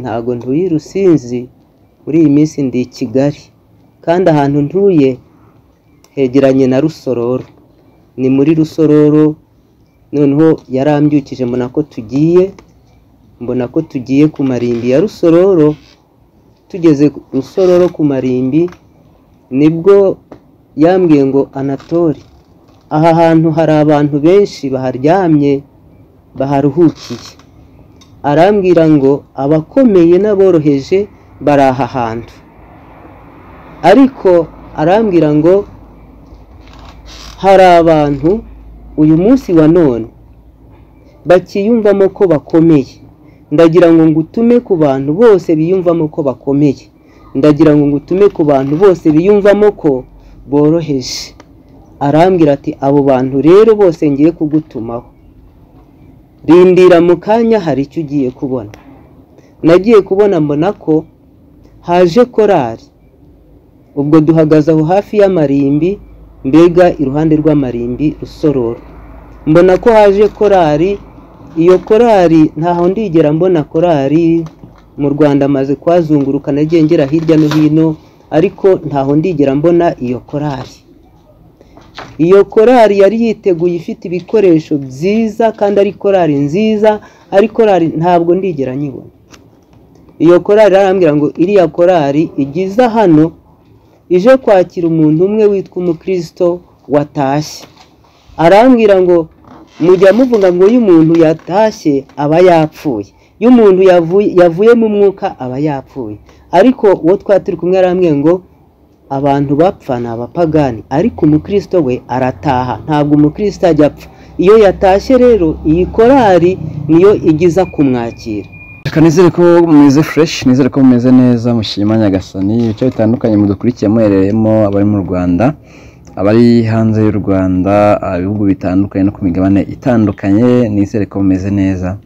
ntago ntuye i Rusizi muri iyi minsi ndi i Kigali kandi ahantu ntuye hegeranye na Rusororo ni muri Rusororo noneho yarambyukije mbona ko tugiye mbona ko tugiye ku marimbi ya Rusororo tugeze ku Rusororo ku marimbi nibwo yambwiye ngo Anatole aha hantu hari abantu benshi baharyamye baharuhukiye arambwira ngo abakomeye n'aboroheje bari aha hantu ariko arambwira ngo hari abantu uyu munsi wa none bakiyumvamo ko bakomeye ndagira ngo ngutume ku bantu bose biyumvamo ko bakomeye ndagira ngo ngutume ku bantu bose biyumvamo ko boroheje arambwira ati abo bantu rero bose ngiye kugutumaho rindira mu kanya hari icyo ugiye kubona nagiye kubona mbona ko haje korari ubwo duhagaze aho hafi y'amarimbi mbega iruhande rw'amarimbi rusororo mbona ko haje korari iyo korari ntaho ndigera mbona korari mu rwanda amaze kuhazunguruka nagiye ngera hirya no hino ariko ntaho ndigera mbona iyo korari iyo korari yari yiteguye ifite ibikoresho byiza kandi ari korari nziza ari korari ntabwo ndigera nyibona iyo korari arambwira ngo iriya korari igize hano ije kwakira umuntu umwe witwa umukirisito watashye arambwira ngo mujya muvuga ngo iyo umuntu yatashye aba yapfuye iyo umuntu yavuye mu mwuka aba yapfuye ariko uwo twari turi kumwe arambwira ngo abantu bapfa ni abapagani ariko umukirisito we arataha ntabwo umukirisito ajya apfa iyo yatashye rero iyi korari niyo igiza kumwakira reka nizere ko mumeze fureshi nizere ko mumeze neza mushima nyagasani ibice bitandukanye mudukurikiye muherereyemo abari mu rwanda abari hanze y'u rwanda ibihugu bitandukanye no ku migabane itandukanye nizere ko mumeze neza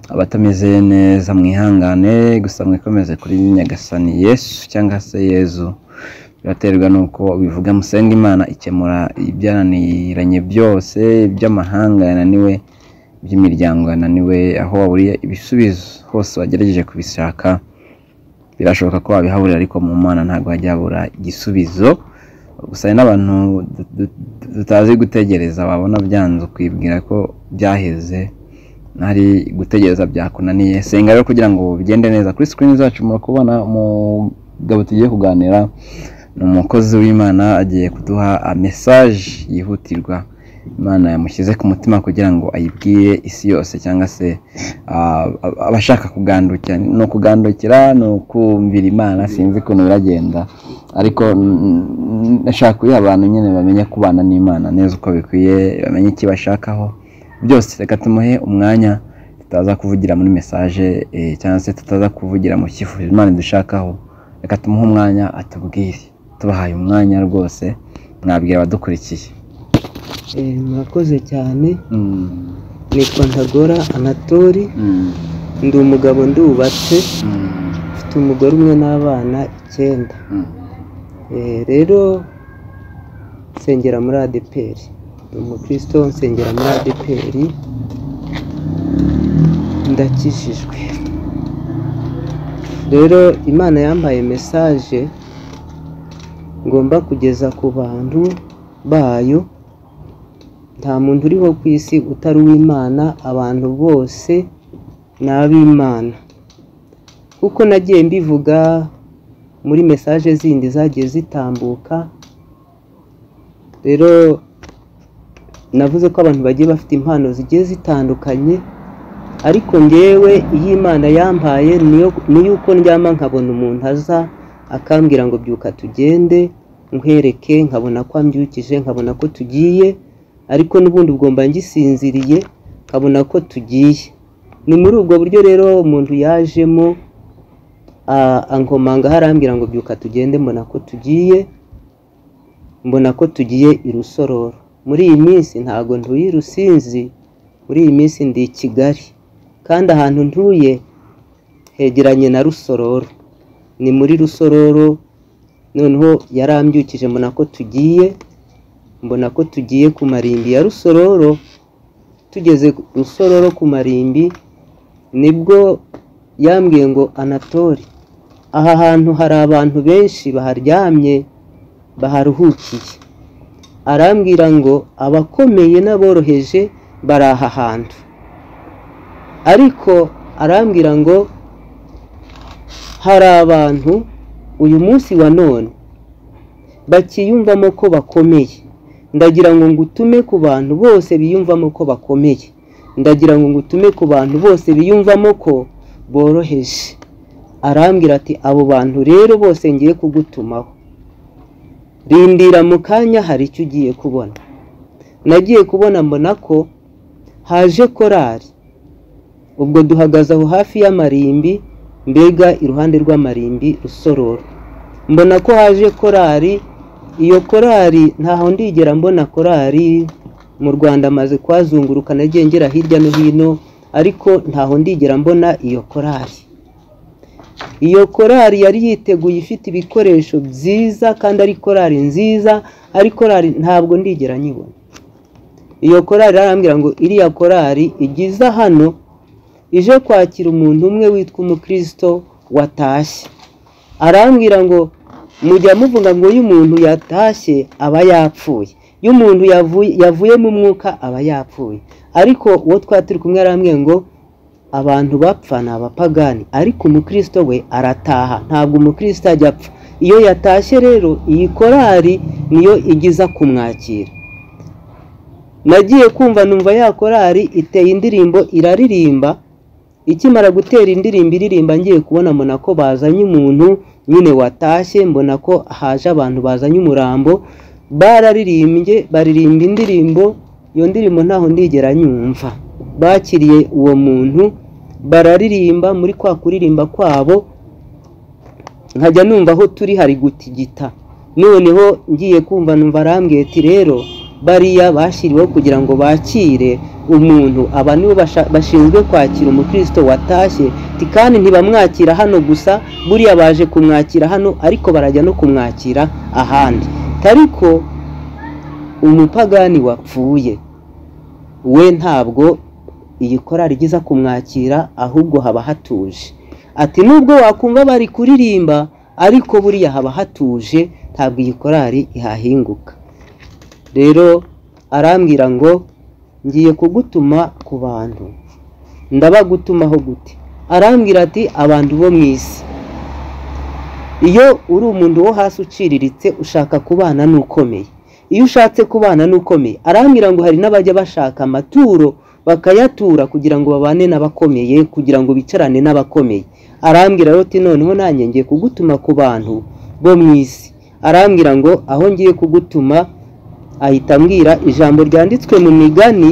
abatameze neza mwihangane gusa mwikomeze kuri nyagasani yesu cyangwa se yezu biraterwa nuko bivuga musenga imana ikemura ibyananiranye byose iby'amahanga yananiwe iby'imiryango yananiwe aho waburiye ibisubizo hose wagerageje kubishaka birashoboka ko wabihabura ariko mu mana ntabwo hajya habura igisubizo gusa hari n'abantu tutazi gutegereza wabona byanze ukibwira ko byaheze ntari gutegereza byakunaniye senga rero kugira ngo bigende neza kuri sikirini zacu murakubona umugabo tugiye kuganira ni umukozi w'imana agiye kuduha mesaje yihutirwa imana yamushyize ku mutima kugira ngo ayibwire isi yose cyangwa se abashaka kugandukira ni ukugandukira ni ukumvira imana sinzi ukuntu biragenda ariko nashaka kuyiha abantu nyine bamenye kubana n'imana neza uko bikwiye bamenye icyo bashakaho byose reka tumuhe umwanya tutaza kuvugira muri mesaje cyangwa se tutaza kuvugira mu cyifuzo imana idushakaho reka tumuhe umwanya atubwire tubahaye umwanya rwose mwabwira abadukurikiye murakoze cyane nitwa ntagora anatori ndi umugabo ndubatse mfite umugore umwe n'abana icyenda rero nsengera muri adeperi ni umukristo nsengera muri adeperi ndakijijwe rero imana yambaye mesaje ngomba kugeza ku bantu bayo nta muntu uriho ku isi utari uw'imana abantu bose ni ab'imana kuko nagiye mbivuga muri mesaje zindi zagiye zitambuka rero navuze ko abantu bagiye bafite impano zigiye zitandukanye ariko ngewe iyo imana yambaye ni yuko ndyama nkabona umuntu aza akambwira ngo byuka tugende nkwereke nkabona ko ambyukije nkabona ko tugiye ariko n'ubundi ugomba ngisinziriye nkabona ko tugiye ni muri ubwo buryo rero umuntu yajemo ankomanga harambwira ngo byuka tugende mbona ko tugiye mbona ko tugiye i rusororo muri iyi minsi ntabwo ntuye i rusinzi muri iyi minsi ndi i kigali kandi ahantu ntuye hegeranye na rusororo ni muri rusororo noneho yarambyukije mbona ko tugiye mbona ko tugiye ku marimbi ya rusororo tugeze rusororo ku marimbi nibwo yambwiye ngo anatore aha hantu hari abantu benshi baharyamye baharuhukiye arambwira ngo abakomeye n'aboroheje bari aha hantu ariko arambwira ngo hari abantu uyu munsi wa none bakiyumvamo ko bakomeye ndagira ngo ngutume ku bantu bose biyumvamo ko bakomeye ndagira ngo ngutume ku bantu bose biyumvamo ko boroheje arambwira ati abo bantu rero bose ngiye kugutumaho rindira mu kanya hari icyo ugiye kubona nagiye kubona mbona ko haje korari ubwo duhagaze aho hafi y'amarimbi mbega iruhande rw'amarimbi rusororo mbona ko haje korari iyo korari ntaho ndigera mbona korari mu rwanda amaze kuhazunguruka nagiye ngera hirya no hino ariko ntaho ndigera mbona iyo korari iyo korari yari yiteguye ifite ibikoresho byiza kandi ari korari nziza ari korari ntabwo ndigera nyibona iyo korari arambwira ngo iriya korari igiza hano ije kwakira umuntu umwe witwa umukirisito watashye arambwira ngo mujya muvuga ngo iyo umuntu yatashye aba yapfuye iyo umuntu yavuye mu mwuka aba yapfuye ariko uwo twari turi kumwe arambwira ngo abantu bapfa ni abapagani ariko umukirisito we arataha ntabwo umukirisito ajya apfa iyo yatashye rero iyi korari niyo igiza kumwakira nagiye kumva numva ya korari iteye indirimbo iraririmba ikimara gutera indirimbo iririmba ngiye kubona mbona ko bazanye umuntu nyine watashye mbona ko haje abantu bazanye umurambo bararirimbye baririmba indirimbo iyo ndirimbo ntaho ndigera nyumva bakiriye uwo muntu bararirimba muri kwa kuririmba kwabo nkajya numva aho turi hari gutigita noneho ngiye kumva numva arambwiye ati rero bariya bashyiriweho kugira ngo bakire umuntu aba nibo bashinzwe kwakira umukirisito watashye kandi ntibamwakira hano gusa buriya baje kumwakira hano ariko barajya no kumwakira ahandi ariko umupagani wapfuye we ntabwo iyi korari igiza kumwakira ahubwo haba hatuje ati nubwo wakumva bari kuririmba ariko buriya haba hatuje ntabwo iyi korari ihahinguka rero arambwira ngo ngiye kugutuma ku bantu ndabagutumaho gute arambwira ati abantu bo mu isi iyo uri umuntu wo hasi uciriritse ushaka kubana n'ukomeye iyo ushatse kubana n'ukomeye arambwira ngo hari n'abajya bashaka amaturo bakayatura kugira ngo babane n'abakomeye kugira ngo bicarane n'abakomeye arambwira ati noneho nanjye ngiye kugutuma ku bantu bo mu isi arambwira ngo aho ngiye kugutuma ahita ambwira ijambo ryanditswe mu migani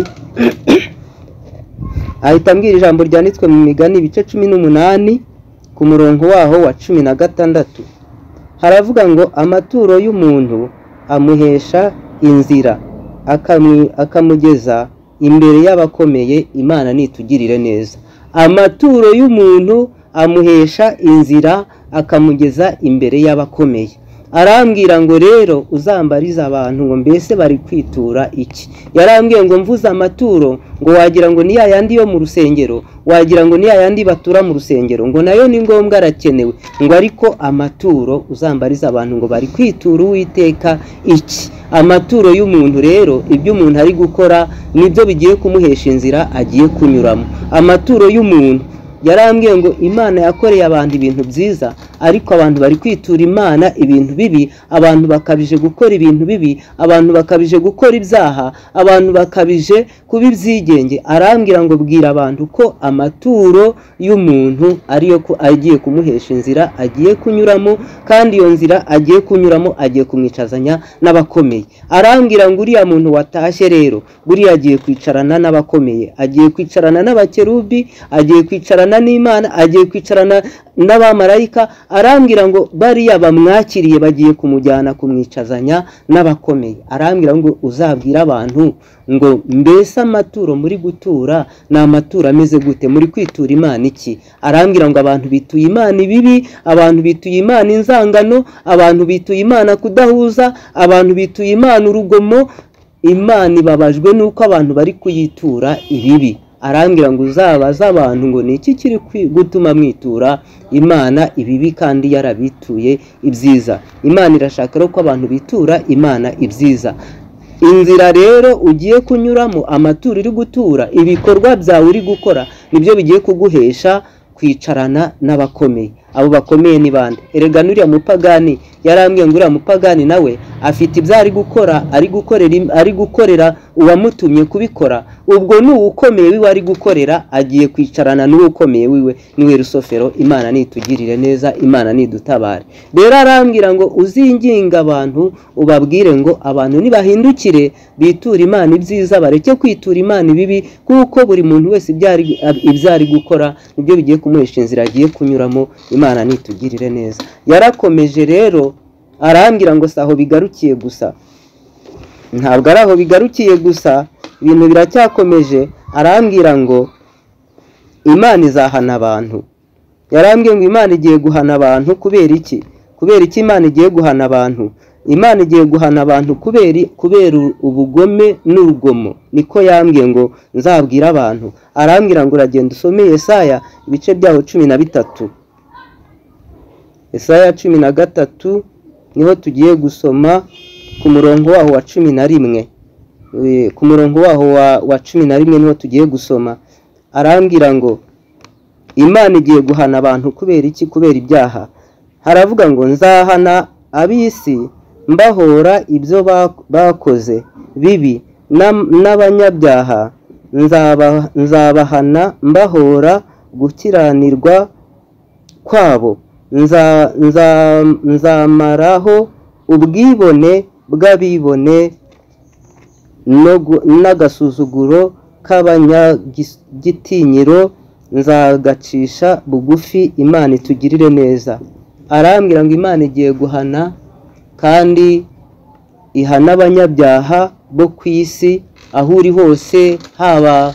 ahita ambwira ijambo ryanditswe mu migani ibice cumi n'umunani ku murongo waho wa cumi na gatandatu haravuga ngo amaturo y'umuntu amuhesha inzira akamugeza imbere y'abakomeye imana nitugirire neza amaturo y'umuntu amuhesha inzira akamugeza imbere y'abakomeye arambwira ngo rero uzambarize abantu ngo mbese bari kwitura iki yarambwiye ngo mvuze amaturo ngo wagira ngo ni yandi yo mu rusengero wagira ngo ni yandi batura mu rusengero ngo nayo ni ngombwa arakenewe ngo ariko amaturo uzambarize abantu ngo bari kwitura uwiteka iki amaturo y'umuntu rero ibyo umuntu ari gukora nibyo bigiye kumuhesha inzira agiye kunyuramo amaturo y'umuntu yarambwiye ngo imana yakoreye abantu ibintu byiza ariko abantu bari kwitura imana ibintu bibi abantu bakabije gukora ibintu bibi abantu bakabije gukora ibyaha abantu bakabije kuba ibyigenge arambwira ngo bwira abantu ko amaturo y'umuntu ariyo ko agiye kumuhesha inzira agiye kunyuramo kandi iyo nzira agiye kunyuramo agiye kumwicazanya n'abakomeye arambwira ngo uriya muntu watashye rero buriya agiye kwicarana n'abakomeye agiye kwicarana n'abakerubi agiye kwicarana n'imana agiye kwicarana n'abamarayika arambwira ngo bariya bamwakiriye bagiye kumujyana kumwicazanya n'abakomeye arambwira ngo uzabwire abantu ngo mbese amaturo muri gutura ni amaturo ameze gute muri kwitura imana iki arambwira ngo abantu bituye imana ibibi abantu bituye imana inzangano abantu bituye imana kudahuza abantu bituye imana urugomo imana ibabajwe n'uko abantu bari kuyitura ibibi arambwira ngo uzabaze abantu ngo ni iki kiri kwi- gutuma mwitura imana ibibi kandi yarabituye ibyiza imana irashaka rero ko abantu bitura imana ibyiza inzira rero ugiye kunyuramo amaturo uri gutura ibikorwa byawe uri gukora nibyo bigiye kuguhesha kwicarana n'abakomeye abo bakomeye ni bande erega n'uriya mupagani yarambwiye ngo uriya mupagani nawe afite ibyo ari gukora ari gukorera im- ari gukorera uwamutumye kubikora ubwo ni uwukomeye wiwe ari gukorera agiye kwicarana n'uwukomeye wiwe niwe rusofero imana nitugirire neza imana nidutabare rero arambwira ngo uzinginga abantu ubabwire ngo abantu nibahindukire biture imana ibyiza bareke kwitura imana ibibi kuko buri muntu wese ibyo ari- ibyo ari gukora nibyo bigiye kumuhesha inzira agiye kunyuramo imana nitugirire neza yarakomeje rero arambwira ngo si aho bigarukiye gusa ntabwo ari aho bigarukiye gusa ibintu biracyakomeje arambwira ngo imana izahana abantu yarambwiye ngo imana igiye guhana abantu kubera iki kubera iki imana igiye guhana abantu imana igiye guhana abantu kubera kubera ubugome n'urugomo niko yambwiye ngo nzabwire abantu arambwira ngo uragenda usome Yesaya ibice byaho cumi na bitatu Yesaya cumi na gatatu niho tugiye gusoma ku murongo waho wa cumi na rimwe Eh, ku murongo waho wa, wa cumi na rimwe niho tugiye gusoma arambwira ngo imana igiye guhana abantu kubera iki kubera ibyaha haravuga ngo nzahana ab'isi mbahora ibyo bak- bakoze bibi n'am- n'abanyabyaha nzaba- nzabahana mbahora gukiranirwa kwabo Nza- nza- nzamaraho ubwibone bw'abibone no gu- n'agasuzuguro k'abanyagitinyiro nzagacisha bugufi imana itugirire neza arambwira ngo imana igiye guhana kandi ihana abanyabyaha bo ku isi aho uri hose haba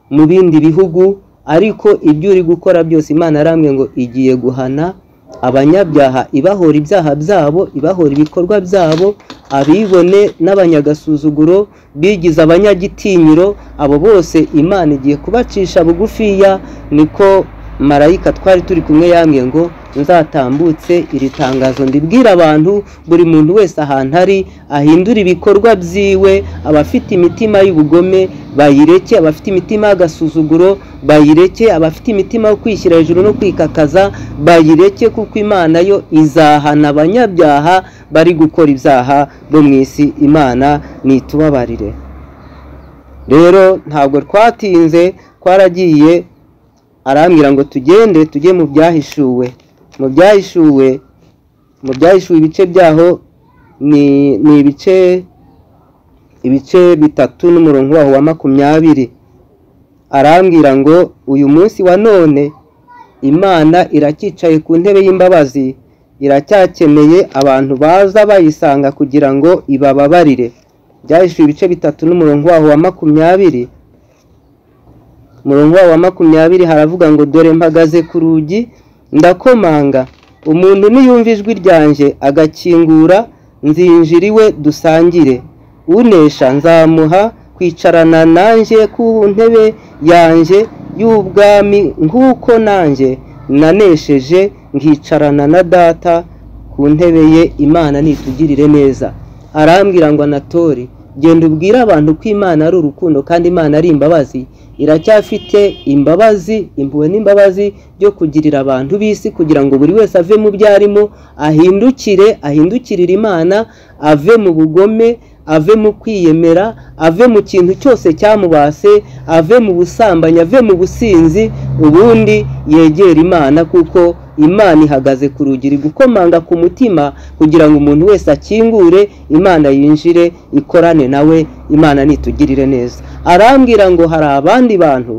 mu bindi bihugu ariko ibyo uri gukora byose imana yarambwiye ngo igiye guhana abanyabyaha ibahora ibyaha byabo ibahora ibikorwa byabo abibone n'abanyagasuzuguro bigize abanyagitinyiro abo bose imana igiye kubacisha bugufiya niko marayika twari turi kumwe yambwiye ngo nzatambutse iri tangazo ndibwira abantu buri muntu wese ahantu ari ahindure ibikorwa byiwe abafite imitima y'ubugome bayireke abafite imitima y'agasuzuguro bayireke abafite imitima yo kwishyira hejuru no kwikakaza bayireke kuko imana yo izahana abanyabyaha bari gukora ibyaha bo mu isi imana nitubabarire rero ntabwo twatinze twaragiye arambwira ngo tugende tujye mu byahishuwe mu byahishuwe mu byahishuwe ibice byaho ni ni ibice ibice bitatu n'umurongo waho wa makumyabiri arambwira ngo uyu munsi wa none imana iracyicaye ku ntebe y'imbabazi iracyakeneye abantu baza bayisanga kugira ngo ibababarire byahishuwe ibice bitatu n'umurongo waho wa makumyabiri murongo wa makumyabiri haravuga ngo dore mpagaze ku rugi ndakomanga umuntu niyumva ijwi ryanjye agakingura nzinjira iwe dusangire unesha nzamuha kwicarana nanjye ku ntebe yanjye y'ubwami nk'uko nanjye nanesheje nkicarana na data ku ntebe ye imana nitugirire neza arambwira ngo anatori genda ubwire abantu ko imana ari urukundo kandi imana ari imbabazi iracyafite imbabazi impuhwe n'imbabazi byo kugirira abantu b'isi kugira ngo buri wese ave mu byo arimo ahindukire ahindukirire imana ave mu bugome ave mu kwiyemera ave mu kintu cyose cyamubase ave mu busambanyi ave mu businzi ubundi yegere imana kuko imana ihagaze ku rugi iri gukomanga ku mutima kugira ngo umuntu wese akingure imana yinjire ikorane nawe imana nitugirire neza arambwira ngo hari abandi bantu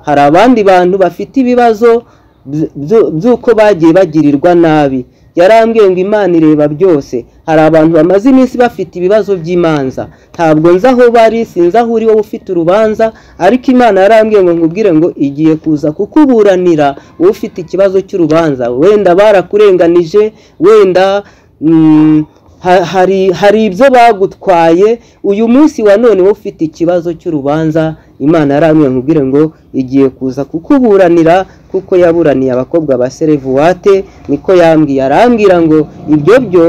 hari abandi bantu bafite ibibazo by- byo- by'uko bagiye bagirirwa nabi yarambwiye ngo imana ireba byose hari abantu bamaze iminsi bafite ibibazo by'imanza ntabwo nzi aho bari sinzi aho uri wowe ufite urubanza ariko imana yarambwiye ngo nkubwire ngo igiye kuza kukuburanira wowe ufite ikibazo cy'urubanza wenda barakurenganije wenda mm, Ha- hari hari ibyo bagutwaye uyu munsi wa none wowe ufite ikibazo cy'urubanza imana yaramye nkubwire ngo igiye kuza kukuburanira kuko yaburaniye abakobwa ba serevuwate niko yambwiye arambwira ngo ibyo byo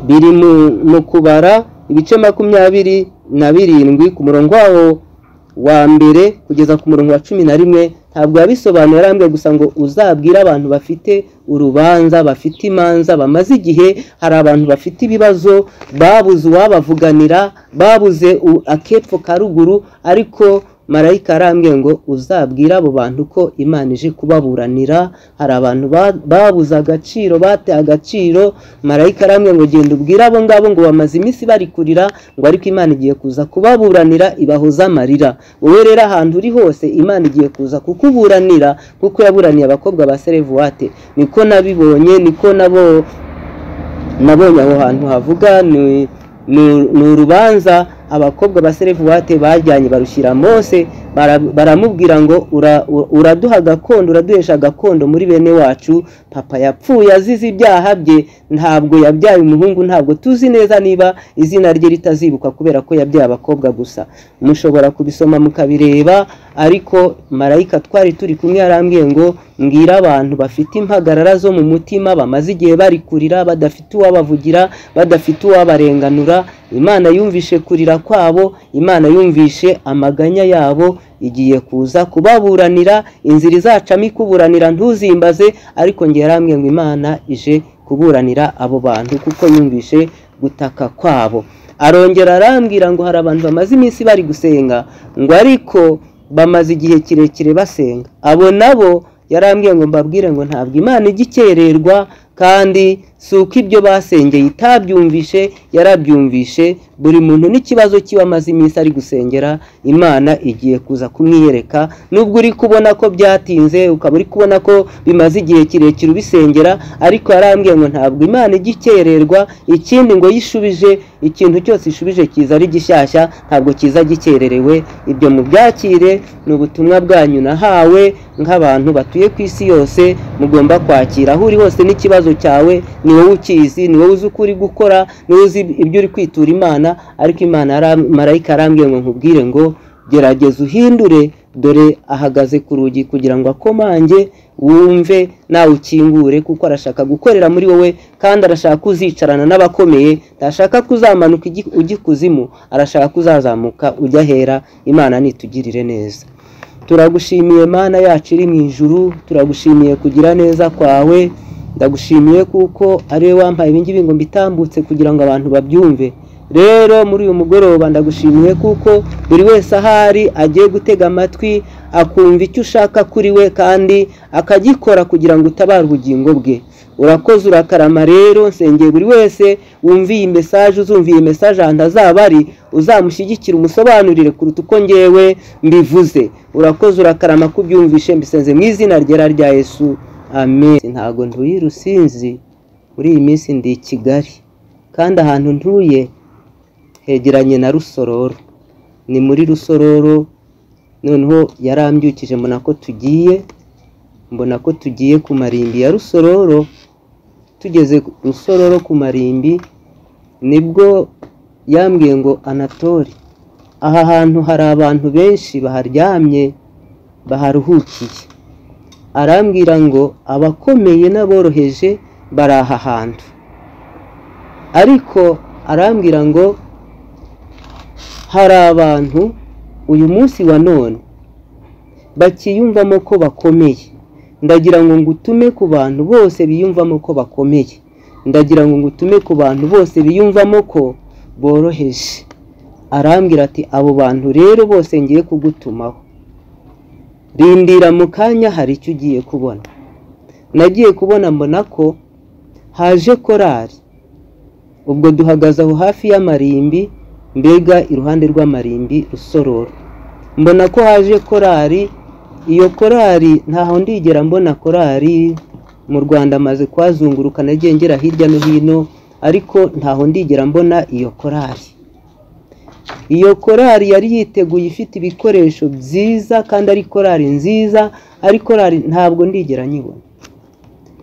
biri mu- mu kubara ibice makumyabiri na birindwi ku murongo wawo wa mbere kugeza ku murongo wa cumi na rimwe ntabwo yabisobanura yarambwiye gusa ngo uzabwire abantu bafite urubanza bafite imanza bamaze igihe hari abantu bafite ibibazo babuze uwabavuganira babuze u- akepfo ka ruguru ariko marayika arambwiye ngo uzabwire abo bantu ko imana ije kubaburanira hari abantu ba- babuze agaciro bateye agaciro marayika arambwiye ngo genda ubwire abo ngabo ngo bamaze iminsi bari kurira ngo ariko imana igiye kuza kubaburanira ibahoze amarira wowe rero ahantu uri hose imana igiye kuza kukuburanira kuko yaburaniye abakobwa ba serevuwate niko nabibonye niko nabo nabonye aho hantu havuga ni ni- ni urubanza abakobwa ba serevuwate bajyanye barushyira mose bara- baramubwira ngo "Ura- u- uraduha agakondo uraduhesha agakondo muri bene wacu papa yapfuye azize ibyaha bye ntabwo yabyaye umuhungu ntabwo tuzi neza niba izina rye ritazibuka kubera ko yabyaye abakobwa gusa mushobora kubisoma mukabireba ariko marayika twari turi kumwe yarambwiye ngo mbwira abantu bafite impagarara zo mu mutima bamaze igihe bari kurira badafite uwabavugira badafite uwabarenganura imana yumvishe kurira kwabo imana yumvishe amaganya yabo igiye kuza kubaburanira inzira izacamo ikuburanira ntuzimbaze ariko ngewe yarambwiye ngo imana ije kuburanira abo bantu kuko yumvishe gutaka kwabo arongera arambwira ngo hari abantu bamaze iminsi bari gusenga ngo ariko bamaze igihe kirekire basenga abo nabo yarambwiye ngo mbabwire ngo ntabwo imana ijya ikererwa kandi si uko ibyo basengeye itabyumvishe yarabyumvishe buri muntu n'ikibazo kiwe amaze iminsi ari gusengera imana igiye kuza kumwiyereka nubwo uri kubona ko byatinze ukaba uri kubona ko bimaze igihe kirekire ubisengera ariko yarambwiye ngo ntabwo imana ijya ikererwa ikindi ngo yishubije ikintu cyose ishubije kiza ari gishyashya ntabwo kiza gikererewe ibyo mubyakire ni ubutumwa bwanyu nahawe nk'abantu batuye ku isi yose mugomba kwakira aho uri hose n'ikibazo cyawe ni wowe ukizi ni wowe uzi uko uri gukora ni wowe uzi ibyo uri kwitura imana ariko imana yaram- marayika arambwiye ngo nkubwire ngo gerageza uhindure dore ahagaze ku rugi kugira ngo akomange wumve nawe ukingure kuko arashaka gukorera muri wowe kandi arashaka kuzicarana n'abakomeye ntashaka kuzamanuka igi- ujya ikuzimu arashaka kuzazamuka ujya ahera imana nitugirire neza turagushimiye mana yacu iri mu ijuru turagushimiye kugira neza kwawe ndagushimiye kuko ari wowe wampaye ibingibi ngo mbitambutse kugira ngo abantu babyumve rero muri uyu mugoroba ndagushimiye kuko buri wese ahari agiye gutega amatwi akumva icyo ushaka kuri we kandi akagikora kugira ngo utabare ubugingo bwe urakoze urakarama rero nsengeye buri wese wumviye iyi mesaje uzumviye iyi mesaje ahantu azaba ari uzamushyigikire umusobanurire kuruta uko ngewe mbivuze urakoze urakarama ko ubyumvishe mbisenze mu izina ryera rya yesu amen ntabwo ntuye i rusizi muri iyi minsi ndi i kigali kandi ahantu ntuye hegeranye na rusororo ni muri rusororo noneho yarambyukije mbona ko tugiye mbona ko tugiye ku marimbi ya rusororo tugeze ku- rusororo ku marimbi nibwo yambwiye ngo anatori aha hantu hari abantu benshi baharyamye baharuhukiye arambwira ngo abakomeye n'aboroheje bari aha hantu ariko arambwira ngo hari abantu uyu munsi wa none bakiyumvamo ko bakomeye ndagira ngo ngutume ku bantu bose biyumvamo ko bakomeye ndagira ngo ngutume ku bantu bose biyumvamo ko boroheje arambwira ati abo bantu rero bose ngiye kugutumaho rindira mu kanya hari icyo ugiye kubona nagiye kubona mbona ko haje korari ubwo duhagaze aho hafi y'amarimbi mbega iruhande rw'amarimbi rusororo mbona ko haje korari iyo korari ntaho ndigera mbona korari mu rwanda amaze kuhazunguruka nagiye ngera hirya no hino ariko ntaho ndigera mbona iyo korari iyo korari yari yiteguye ifite ibikoresho byiza kandi ari korari nziza ari korari ntabwo ndigera nyibona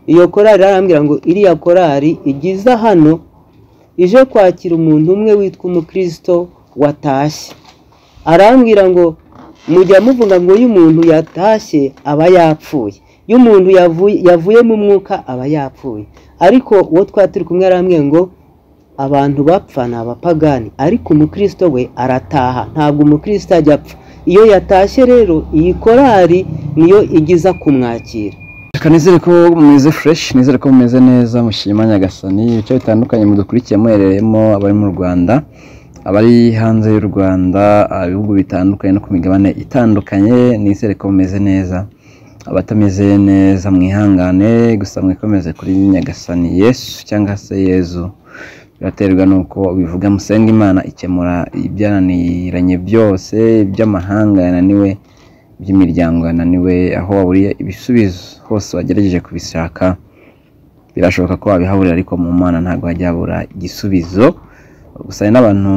iyo korari arambwira ngo iriya korari igiza hano ije kwakira umuntu umwe witwa umukristo watashye arambwira ngo mujya muvuga ngo iyo umuntu yatashye aba yapfuye iyo umuntu yavuye mu mwuka aba yapfuye ariko uwo twari turi kumwe aramwe ngo abantu bapfa ni abapagani ariko umukristo we arataha ntabwo umukristo ajya apfa iyo yatashye rero iyi korari niyo igiza kumwakira reka nizere ko mumeze fureshi nizere ko mumeze neza mushima nyagasani ibice bitandukanye mudukurikiye muherereyemo abari mu rwanda abari hanze y'u rwanda ibihugu bitandukanye no ku migabane itandukanye nizere ko mumeze neza abatameze neza mwihangane gusa mwikomeze kuri nyagasani yesu cyangwa se yezu biraterwa nuko bivuga musenga imana ikemura ibyananiranye byose iby'amahanga yananiwe by'imiryango yananiwe aho waburiye ibisubizo hose wagerageje kubishaka birashoboka ko wabihaburira ariko mu mana ntabwo hajya habura igisubizo gusa hari n'abantu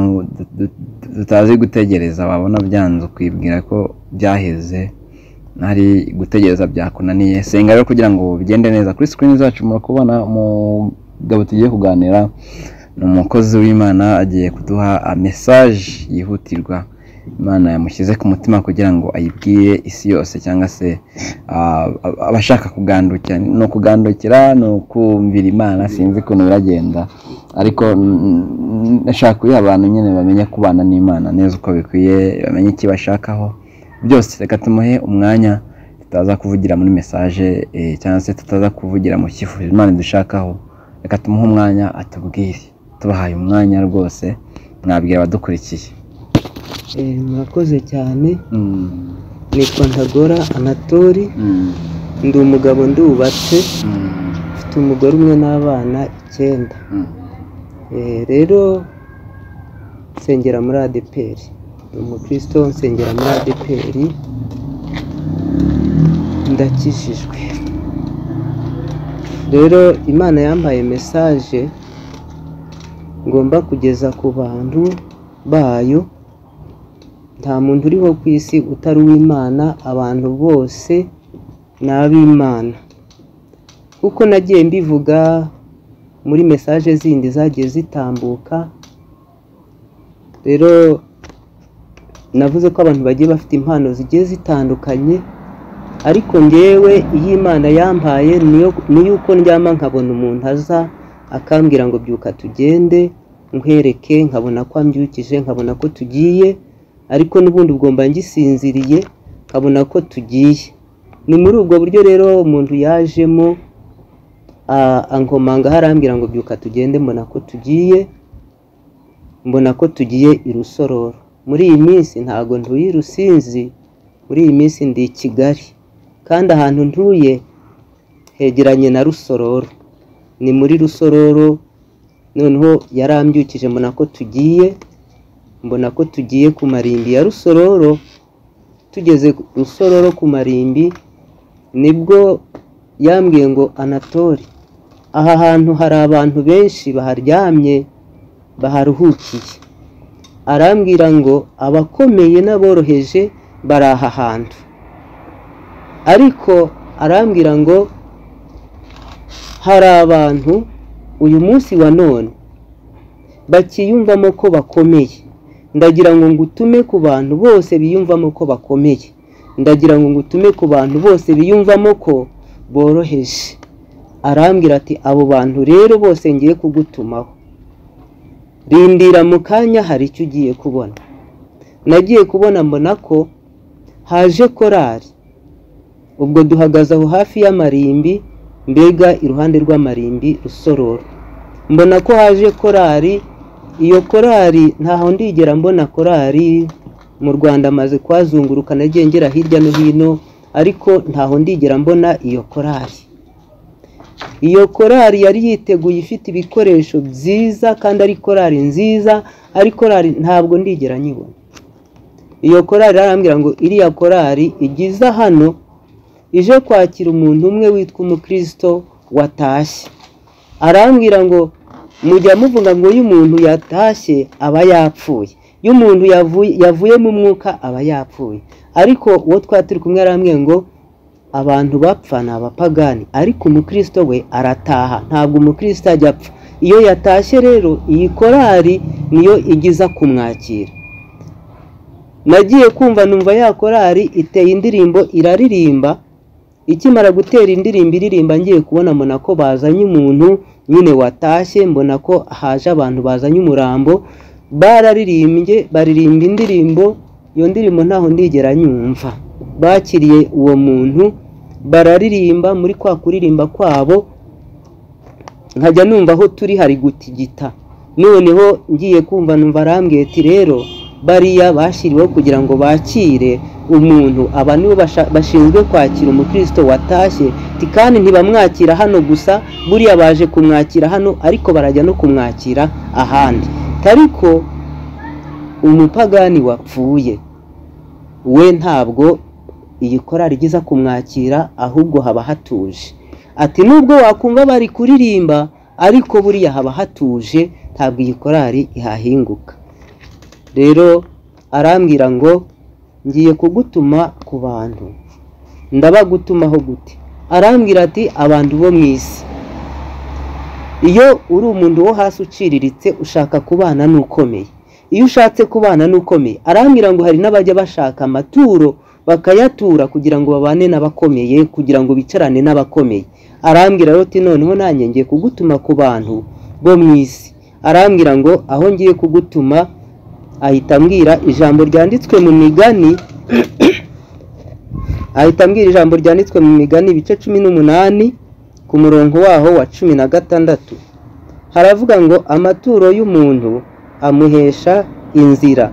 tutazi gutegereza wabona byanze ukibwira ko byaheze hari gutegereza byakunaniye senga rero kugira ngo bigende neza kuri sikirini zacu murakubona umugabo tugiye kuganira ni umukozi w'imana agiye kuduha mesaje yihutirwa imana yamushyize ku mutima kugira ngo ayibwire isi yose cyangwa se abashaka kugandukira ni ukugandukira ni ukumvira imana sinzi ukuntu biragenda ariko nashaka kuyiha abantu nyine bamenye kubana n'imana neza uko bikwiye bamenye icyo bashakaho byose reka tumuhe umwanya tutaza kuvugira muri mesaje cyangwa se tutaza kuvugira mu cyifuzo imana idushakaho reka tumuhe umwanya atubwire tubahaye umwanya rwose mwabwira abadukurikiye Eh, murakoze cyane nitwa ntagora anatori ndi umugabo ndubatse mfite umugore umwe n'abana icyenda Eh, rero nsengera muri adeperi ni umukristo nsengera muri adeperi ndakijijwe rero imana yambaye mesaje ngomba kugeza ku bantu bayo nta muntu uriho ku isi utari uw'imana abantu bose ni ab'imana kuko nagiye mbivuga muri mesaje zindi zagiye zitambuka rero navuze ko abantu bagiye bafite impano zigiye zitandukanye ariko ngewe iyo imana yampaye ni yuko ndyama nkabona umuntu aza akambwira ngo byuka tugende nkwereke nkabona ko ambyukije nkabona ko tugiye ariko n'ubundi ugomba ngisinziriye nkabona ko tugiye ni muri ubwo buryo rero umuntu yajemo ah, ankomanga aho arambwira ngo byuka tugende mbona ko tugiye mbona ko tugiye i rusororo muri iyi minsi ntabwo ntuye i rusinzi muri iyi minsi ndi i kigali kandi ahantu ntuye hegeranye na rusororo ni muri rusororo noneho yarambyukije mbona ko tugiye mbona ko tugiye ku marimbi ya rusororo tugeze ku rusororo ku marimbi nibwo yambwiye ngo anatori aha hantu hari abantu benshi baharyamye baharuhukiye arambwira ngo abakomeye n'aboroheje bari aha hantu ariko arambwira ngo hari abantu uyu munsi wa none bakiyumvamo ko bakomeye ndagira ngo ngutume ku bantu bose biyumvamo ko bakomeye ndagira ngo ngutume ku bantu bose biyumvamo ko boroheje arambwira ati abo bantu rero bose ngiye kugutumaho rindira mu kanya hari icyo ugiye kubona nagiye kubona mbona ko haje korari ubwo duhagaze aho hafi y'amarimbi mbega iruhande rw'amarimbi rusororo mbona ko haje korari iyo korari ntaho ndigera mbona korari mu rwanda amaze kuhazunguruka nagiye ngera hirya no hino ariko ntaho ndigera mbona iyo korari iyo korari yari yiteguye ifite ibikoresho byiza kandi ari korari nziza ari korari ntabwo ndigera nyibona iyo korari arambwira ngo iriya korari igize hano ije kwakira umuntu umwe witwa umukristo watashye arambwira ngo mujya muvuga ngo iyo umuntu yatashye aba yapfuye iyo umuntu yavuye mu mwuka aba yapfuye ariko uwo twari turi kumwe aramwe ngo abantu bapfa ni abapagani ariko umukristo we arataha ntabwo umukristo ajya apfa iyo yatashye rero iyi korari niyo igiza kumwakira nagiye kumva numva ya korari iteye indirimbo iraririmba ikimara gutera indirimbo iririmba ngiye kubona mbona ko bazanye umuntu nyine watashye mbona ko haje abantu bazanye umurambo bararirimbye baririmba indirimbo iyo ndirimbo ntaho ndigera nyumva bakiriye uwo muntu bararirimba muri kwa kuririmba kwabo nkajya numva aho turi hari gutigita noneho ngiye kumva numva arambwiye ati rero bariya bashyiriweho kugira ngo bakire umuntu aba nibo bashinzwe kwakira umukristo watashye kandi ntibamwakira hano gusa buriya baje kumwakira hano ariko barajya no kumwakira ahandi ariko umupagani wapfuye we ntabwo iyi korari igiza kumwakira ahubwo haba hatuje ati nubwo wakumva bari kuririmba ariko buriya haba hatuje ntabwo iyi korari ihahinguka rero arambwira ngo ngiye kugutuma ku bantu ndabagutumaho gute arambwira ati abantu bo mu isi iyo uri umuntu wo hasi uciriritse ushaka kubana n'ukomeye iyo ushatse kubana n'ukomeye arambwira ngo hari n'abajya bashaka amaturo bakayatura kugira ngo babane n'abakomeye kugira ngo bicarane n'abakomeye arambwira roti noneho nanjye ngiye kugutuma ku bantu bo mu isi arambwira ngo aho ngiye kugutuma ahita ambwira ijambo ryanditswe mu migani ahita ambwira ijambo ryanditswe mu migani ibice cumi n'umunani ku murongo waho wa cumi na gatandatu haravuga ngo amaturo y'umuntu amuhesha inzira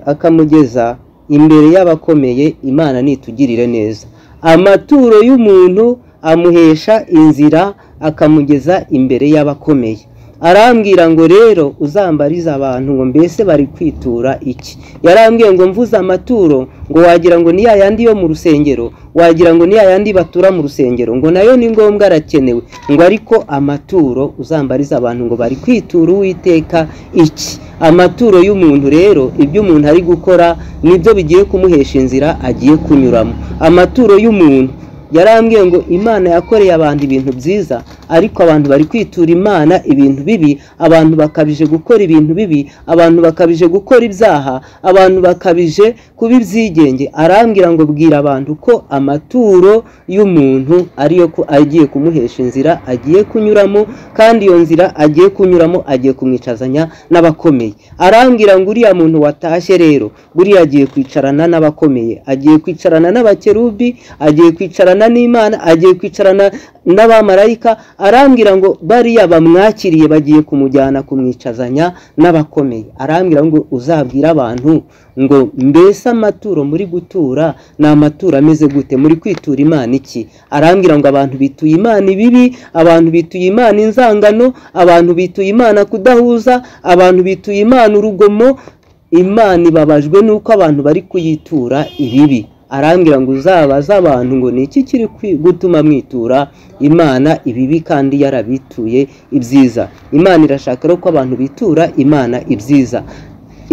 akamugeza imbere y'abakomeye imana nitugirire neza amaturo y'umuntu amuhesha inzira akamugeza imbere y'abakomeye arambwira ngo rero uzambarize abantu ngo mbese bari kwitura iki yarambwiye ngo mvuze amaturo ngo wagira ngo ni yandi yo mu rusengero wagira ngo ni yandi batura mu rusengero ngo nayo ni ngombwa arakenewe ngo ariko amaturo uzambarize abantu ngo bari kwitura uwiteka iki amaturo y'umuntu rero ibyo umuntu ari gukora nibyo bigiye kumuhesha inzira agiye kunyuramo amaturo y'umuntu yarambwiye ngo imana yakoreye abantu ibintu byiza ariko abantu bari kwitura imana ibintu bibi abantu bakabije gukora ibintu bibi abantu bakabije gukora ibyaha abantu bakabije kuba ibyigenge arambwira ngo bwira abantu ko amaturo y'umuntu ariyo ko agiye kumuhesha inzira agiye kunyuramo kandi iyo nzira agiye kunyuramo agiye kumwicazanya n'abakomeye arambwira ngo uriya muntu watashye rero buriya agiye kwicarana n'abakomeye agiye kwicarana n'abakerubi agiye kwicarana n'imana agiye kwicarana n'abamarayika arambwira ngo bariya bamwakiriye bagiye kumujyana kumwicazanya n'abakomeye arambwira ngo uzabwire abantu ngo mbese amaturo muri gutura ni amaturo ameze gute muri kwitura imana iki arambwira ngo abantu bituye imana ibibi abantu bituye imana inzangano abantu bituye imana kudahuza abantu bituye imana urugomo imana ibabajwe n'uko abantu bari kuyitura ibibi arambwira ngo uzabaze abantu ngo ni iki kiri gutuma mwitura imana ibibi kandi yarabituye ibyiza imana irashaka ko abantu bitura imana ibyiza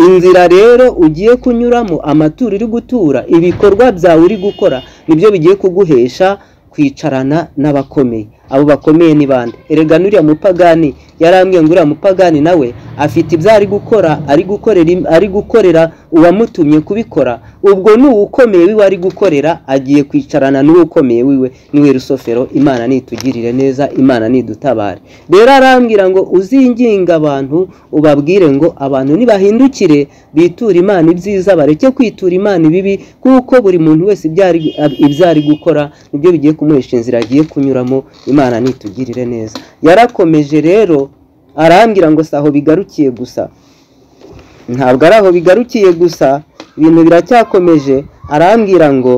inzira rero ugiye kunyuramo amaturo uri gutura ibikorwa byawe uri gukora nibyo bigiye kuguhesha kwicarana n'abakomeye abo bakomeye ni bande erega nuriya mupagani yarambwiye ngo uriya mupagani nawe afite ibyo ari gukora ari gukorera ari gukorera uwamutumye kubikora ubwo ni uwukomeye wiwe ari gukorera agiye kwicarana n'uwukomeye wiwe niwe rusofero imana nitugirire neza imana nidutabare rero arambwira ngo uzinginga abantu ubabwire ngo abantu nibahindukire biture imana ibyiza bareke kwitura imana ibibi kuko buri muntu wese ibyo ari gukora nibyo bigiye kumuhesha inzira agiye kunyuramo imana nitugirire neza yarakomeje rero arambwira ngo si aho bigarukiye gusa ntabwo ari aho bigarukiye gusa ibintu biracyakomeje arambwira ngo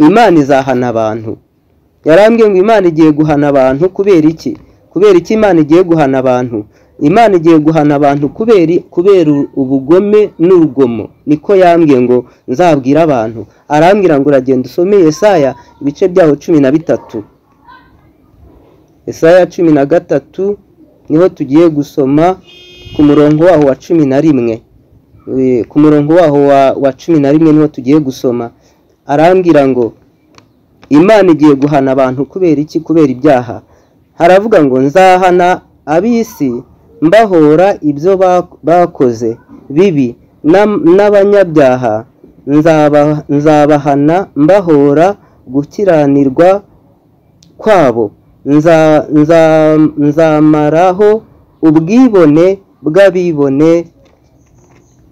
imana izahana abantu yarambwiye ngo imana igiye guhana abantu kubera iki kubera iki imana igiye guhana abantu imana igiye guhana abantu kubera ubugome n'urugomo niko yambwiye ngo nzabwire abantu arambwira ngo uragenda usome Yesaya ibice byaho cumi na bitatu Yesaya cumi na gatatu niho tugiye gusoma ku murongo waho wa cumi na rimwe ku murongo waho wa cumi na rimwe niho tugiye gusoma arambwira ngo imana igiye guhana abantu kubera iki kubera ibyaha haravuga ngo nzahana ab'isi mbahora ibyo bak- bakoze bibi n'am- n'abanyabyaha nzaba- nzabahana mbahora gukiranirwa kwabo Nza- nza- nzamaraho ubwibone bw'abibone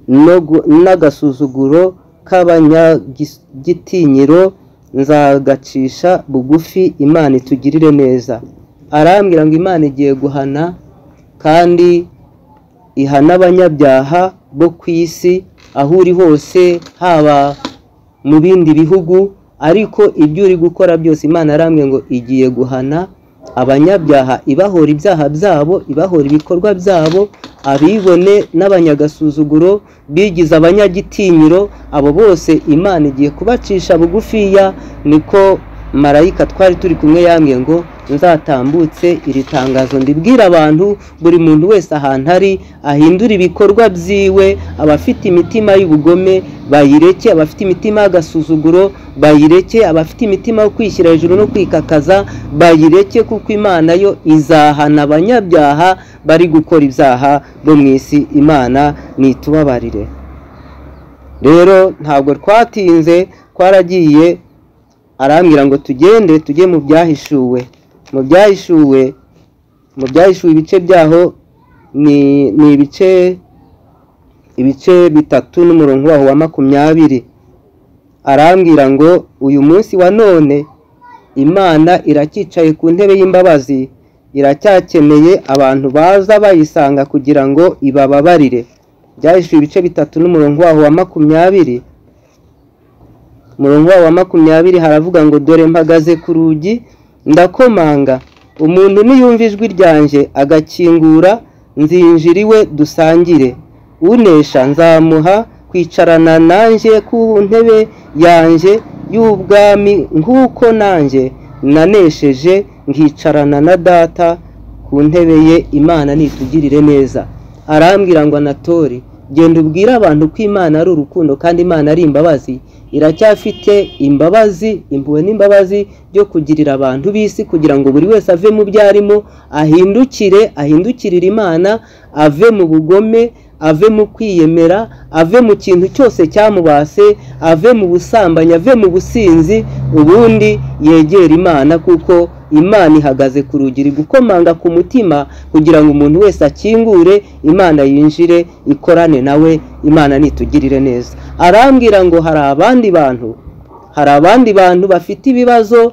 no gu- n'agasuzuguro k'abanyagitinyiro nzagacisha bugufi imana itugirire neza arambwira ngo imana igiye guhana kandi ihana abanyabyaha bo ku isi aho uri hose haba mu bindi bihugu ariko ibyo uri gukora byose imana arambwira ngo igiye guhana abanyabyaha ibahora ibyaha byabo ibahora ibikorwa byabo abibone n'abanyagasuzuguro bigize abanyagitinyiro abo bose imana igiye kubacisha bugufiya niko marayika twari turi kumwe yambwiye ngo nzatambutse iri tangazo ndibwira abantu buri muntu wese ahantu ari ahindure ibikorwa byiwe abafite imitima y'ubugome bayireke abafite imitima y'agasuzuguro bayireke abafite imitima yo kwishyira hejuru no kwikakaza bayireke kuko imana yo izahana abanyabyaha bari gukora ibyaha bo mu isi imana nitubabarire rero ntabwo twatinze twaragiye arambwira ngo tugende tujye mu byahishuwe mu byahishuwe mu byahishuwe ibice byaho ni ni ibice ibice bitatu n'umurongo waho wa makumyabiri arambwira ngo uyu munsi wa none imana iracyicaye ku ntebe y'imbabazi iracyakeneye abantu baza bayisanga kugira ngo ibababarire byahishuwe ibice bitatu n'umurongo waho wa makumyabiri murongo wa makumyabiri haravuga ngo dore mpagaze ku rugi ndakomanga umuntu niyumva ijwi ryanjye agakingura nzinjira iwe dusangire unesha nzamuha kwicarana nanjye ku ntebe yanjye y'ubwami nk'uko nanjye nanesheje nkicarana na data ku ntebe ye imana nitugirire neza arambwira ngo anatori genda ubwire abantu ko imana ari urukundo kandi imana ari imbabazi iracyafite imbabazi impuhwe n'imbabazi byo kugirira abantu b'isi kugira ngo buri wese ave mu byo arimo ahindukire ahindukirire imana ave mu bugome ave mu kwiyemera ave mu kintu cyose cyamubase ave mu busambanyi ave mu businzi ubundi yegere imana kuko imana ihagaze ku rugi iri gukomanga ku mutima kugira ngo umuntu wese akingure imana yinjire ikorane nawe imana nitugirire neza arambwira ngo hari abandi bantu hari abandi bantu bafite ibibazo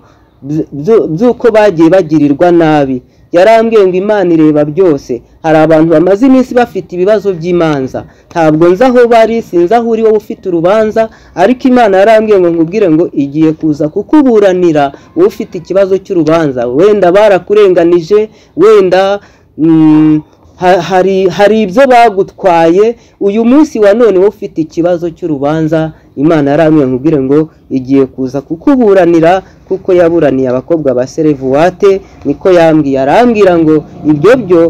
byu- by'uko bagiye bagirirwa nabi yarambwiye ngo imana ireba byose hari abantu bamaze iminsi bafite ibibazo by'imanza ntabwo nzi aho bari sinzi aho uri wowe ufite urubanza ariko imana yarambwiye ngo nkubwire ngo igiye kuza kukuburanira wowe ufite ikibazo cy'urubanza wenda barakurenganije wenda mm, ha- hari hari ibyo bagutwaye uyu munsi wa none wowe ufite ikibazo cy'urubanza imana yarambwiye nkubwire ngo igiye kuza kukuburanira kuko yaburaniye abakobwa ba serevuwate niko yambwiye arambwira ngo ibyo byo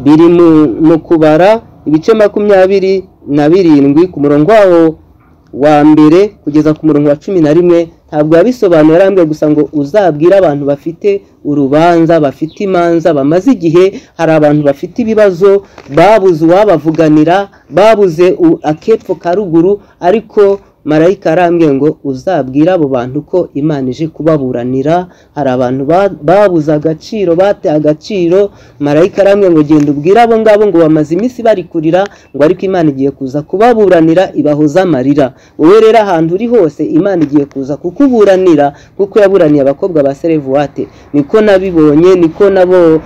biri mu- mu kubara ibice makumyabiri na birindwi ku murongo wawo wa mbere kugeza ku murongo wa cumi na rimwe ntabwo yabisobanura arambwira gusa ngo uzabwire abantu bafite urubanza bafite imanza bamaze igihe hari abantu bafite ibibazo babuze uwabavuganira babuze u- akepfo ka ruguru ariko marayika arambwiye ngo uzabwire abo bantu ko imana ije kubaburanira hari abantu ba- babuze agaciro bateye agaciro marayika arambwiye ngo genda ubwire abo ngabo ngo bamaze iminsi bari kurira ngo ariko imana igiye kuza kubaburanira ibahoze amarira wowe rero ahantu uri hose imana igiye kuza kukuburanira kuko yaburaniye abakobwa ba serevuwate niko nabibonye niko nabo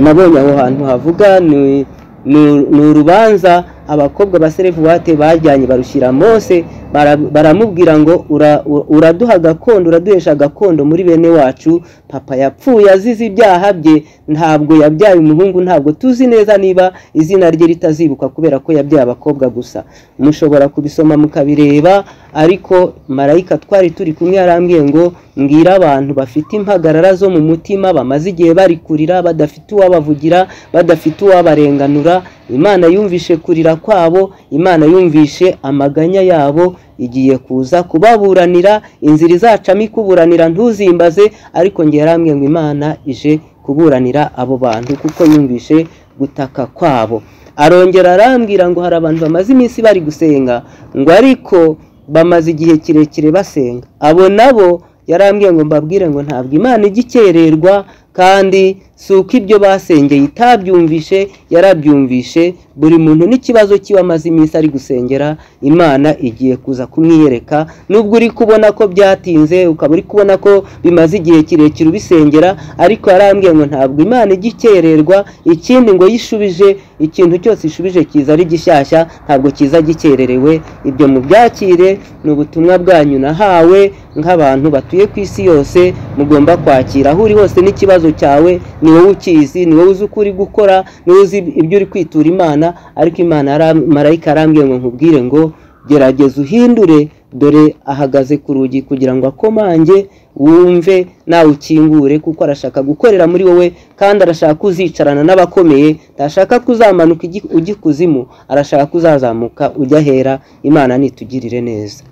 nabonye aho hantu havuga ni ni- ni urubanza abakobwa ba serevuwate bajyanye barushyira mose bara- baramubwira ngo "Ura- u- uraduha gakondo uraduhesha gakondo muri bene wacu papa yapfuye azize ibyaha bye ntabwo yabyaye umuhungu ntabwo tuzi neza niba izina rye ritazibuka kubera ko yabyaye abakobwa gusa mushobora kubisoma mukabireba ariko marayika twari turi kumwe yarambwiye ngo mbwira abantu bafite impagarara zo mu mutima bamaze igihe bari kurira badafite uwabavugira badafite uwabarenganura imana yumvishe kurira kwabo imana yumvishe amaganya yabo igiye kuza kubaburanira inzira izacamo ikuburanira ntuzimbaze ariko nge yarambwiye ngo imana ije kuburanira abo bantu kuko yumvishe gutaka kwabo arongera arambwira ngo hari abantu bamaze iminsi bari gusenga ngo ariko bamaze igihe kirekire basenga abo nabo yarambwiye ngo mbabwire ngo ntabwo imana ijya ikererwa kandi si uko ibyo basengeye itabyumvishe yarabyumvishe buri muntu n'ikibazo kiba amaze iminsi ari gusengera imana igiye kuza kumwiyereka nubwo uri kubona ko byatinze ukaba uri kubona ko bimaze igihe kirekire ubisengera ariko yarambwiye ngo ntabwo imana ijya ikererwa ikindi ngo yishubije ikintu cyose ishubije kiza ari gishyashya ntabwo kiza gikererewe ibyo mubyakire ni ubutumwa bwanyu nahawe nk'abantu batuye ku isi yose mugomba kwakira aho uri hose n'ikibazo cyawe ni wowe ukizi ni wowe uzi uko uri gukora ni wowe uzi ibyo uri kwitura imana ariko imana marayika arambwiye ngo nkubwire ngo gerageza uhindure dore ahagaze ku rugi kugira ngo akomange wumve nawe ukingure kuko arashaka gukorera muri wowe kandi arashaka kuzicarana n'abakomeye ntashaka kuzamanuka ujya ikuzimu arashaka kuzazamuka ujya ahera imana nitugirire neza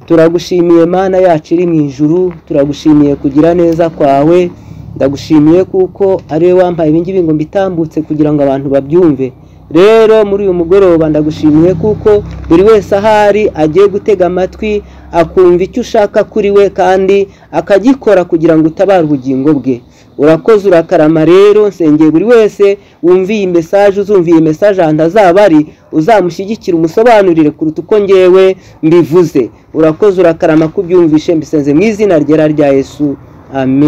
turagushimiye mana yacu iri mu ijuru turagushimiye kugira neza kwawe ndagushimiye kuko ariwe wampaye ibingibi ngo mbitambutse kugira ngo abantu babyumve rero muri uyu mugoroba ndagushimiye kuko buri wese ahari agiye gutega amatwi akumva icyo ushaka kuri we kandi akagikora kugira ngo utabare ubugingo bwe urakoze urakarama rero nsengeye buri wese wumviye iyi mesaje uzumviye mesaje ahantu azaba ari uzamushyigikira umusobanurire kuruta uko ngewe mbivuze urakoze urakarama kubyumvishe mbisenze mu izina ryera rya yesu amen